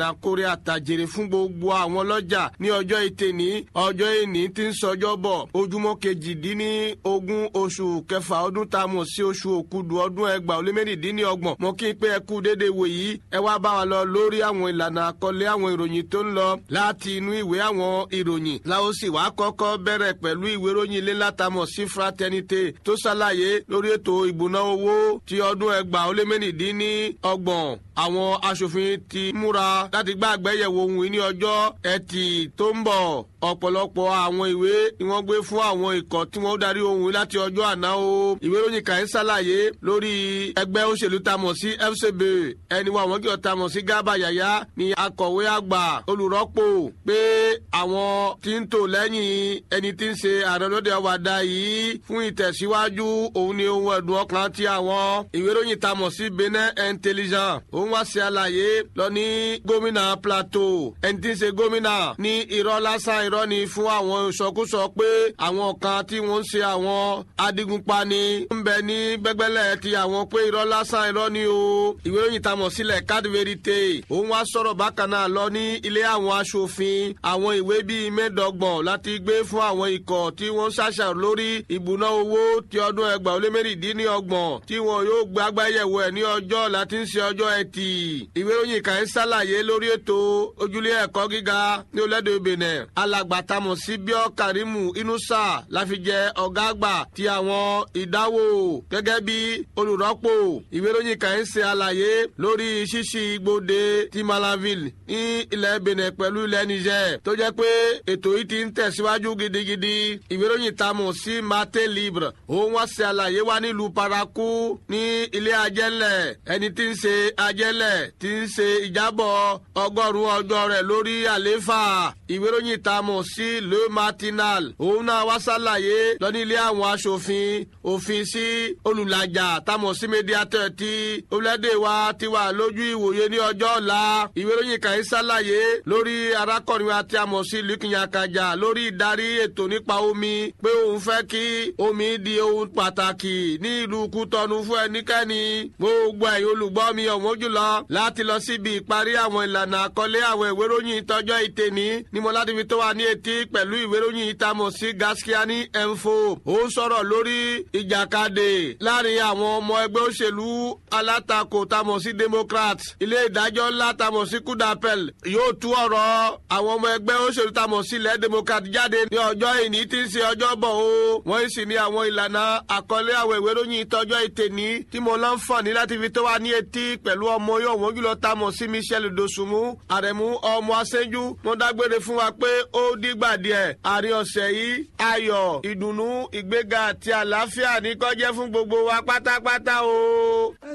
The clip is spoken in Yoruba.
àkórè àtàjèrè fún gbogbo àwọn ọlọ́jà ní ọjọ́ ìtẹ̀ní ọjọ́ ìní tí ń sọjọ́ bọ̀ ojúmọ́ kejìdínlógún oṣù kẹfà ọdún tá a mọ̀ sí oṣù òkúdu ọdún ẹgbàá ó lé mẹ́rìndínlọ́gbọ̀n mo kí n pé ẹ kú dédé wò yìí ẹ wá bá wa lọ lórí àwọn ìlànà àkọlé àwọn ìròyìn tó ń lọ láti inú ìwé àwọn ìròyìn láwọn sì wá kọ́kọ́ bẹ̀rẹ̀ pẹ̀lú ìwé ìròyìn ilé látàmọ̀ sí fraternité tó ṣàlàyé lórí ètò ìbùná owó ti ọdún ẹgbàá ó lé mẹ́rìndínlọ́gbọ̀n àwọn aṣòfin ti múra láti gbá àgbéyẹ̀wò ohun ìní ọjọ́ ẹtì tó ń bọ̀ ọ̀pọ̀lọpọ̀ àwọn ìwé ni wọ́n gbé fún àwọn ikọ̀ tí wọ́n darí ohun láti ọjọ́ àná o ìwé ìròyìn kàn ń ṣàlàyé lórí ẹgbẹ́ òṣèlú tamọ̀ sí FCB ẹni wa àwọn kí ọ tamọ̀ sí Garba Yàyà ni akọ̀wé àgbà olùrọ́pò pé àwọn tí ń tò lẹ́yìn ẹni tí ń ṣe ààrẹ lóde ọ̀wàdà yìí fún ìtẹ̀síwájú òun ni ohun ẹ̀dùn ọkàn ti àwọn ìwé ìròyìn tamọ̀ sí Benin Intelligent òun wá ṣe àlàyé lọ ní gómìnà Plateau ẹni tí ń ṣe gómìnà ní irọ́ lásán irọ́ ni fún àwọn ìsọkúsọ pé àwọn kan tí wọ́n ń ṣe àwọn adigunpani ń bẹ ní gbẹgbẹlẹ ti àwọn pé irọ́ lásán irọ́ ni o ìwé ìròyìn tamọ̀ sílẹ̀ card verite òun wá sọ̀rọ̀ bákan náà lọ ní ilé àwọn aṣòfin àwọn ìwé bíi mẹ́ẹ̀ẹ́dọ́gbọ̀n láti gbé fún àwọn ikọ̀ tí wọ́n ṣàṣàrò lórí ìbùná owó ti ọdún ẹgbàá ó lé mẹ́rìndínlọ́gbọ̀n tí wọn yóò gbàgbáyẹ̀wò ẹ̀ ní ọjọ́ láti ń ṣe ọjọ́ ẹtì ìwé ìròyìn kan ń ṣàlàyé lórí ètò ojúlé ẹ̀kọ́ gíga ní olódò Benin alàgbà tamọ̀ sí bíọ́ Karimu Inusa láfi jẹ ọ̀gá àgbà ti àwọn ìdáwó gẹ́gẹ́ bí olùrọ́pò ìwé ìròyìn kan ń ṣe àlàyé lórí ṣíṣí igbóde ti Malanville ní ilẹ̀ Benin pẹ̀lú ilẹ̀ Niger tó jẹ́ pé ètò yìí ti ń tẹ̀síwájú gidigidi ìwé ìròyìn tamọ̀ sí Mate Libre òun wá ṣe àlàyé wá nílùú Paraku ní ilé ajẹ́lẹ̀ ẹni tí ń ṣe ajẹ́lẹ̀ tí ń ṣe ìjábọ̀ ọgọ́rùn-ún ọjọ́ rẹ̀ lórí àlééfà ìwé ìròyìn tamọ̀ sí Le Matinal òun náà wá ṣàlàyé lọ ní ilé àwọn aṣòfin òfin sí olùlàjà tamọ̀ sí mediator tí orílẹ̀-èdè wa ti wà lójú ìwòye ní ọjọ́ ọ̀la ìwé ìròyìn kan ń ṣàlàyé lórí arákùnrin wa tí a mọ̀ sí lukinyakaja lórí ìdarí ètò nípa omi pé òun fẹ́ kí omi di ohun pàtàkì ní ìlú Kútọ́nù fún ẹnikẹ́ni gbogbo ẹ̀yin olùgbọ́ mi ọ̀wọ́n jùlọ láti lọ síbi ìparí àwọn ìlànà àkọlé àwọn ìwé ìròyìn ìtọ́jọ́ ìtẹ̀ní ní mo láti fi tó wa ní etí pẹ̀lú ìwé ìròyìn ìtamọ̀ sí Gaskiani Info ó sọ̀rọ̀ lórí ìjàkadì láàrin àwọn ọmọ ẹgbẹ́ òṣèlú alátakò tamọ̀ sí Democrat ilé ìdájọ́ ńlá tamọ̀ sí Kudapel yóò tú ọ̀rọ̀ àwọn ọmọ ẹgbẹ́ òṣèlú tamọ̀ sí ilẹ̀ Democrat jáde ní ọjọ́ ìní tí ń ṣe ọjọ́ bọ̀ o wọ́n sì ní àwọn ìlànà àkọlé àwọn ìwé ìròyìn ìtọ́jọ́ ìtẹ̀ní tí mo láǹfààní láti fi tó wa ní etí pẹ̀lú ọmọ yóò wọ́n jùlọ tamọ̀ sí Michel Dosunmu àrẹ̀mú ọmọ aṣẹ́jú wọ́n dágbére fún wa pé ó dìgbà díẹ̀ àárín ọ̀sẹ̀ yìí ayọ̀ ìdùnnú ìgbéga àti àlàáfíà ní kó jẹ́ fún gbogbo wa pátápátá o.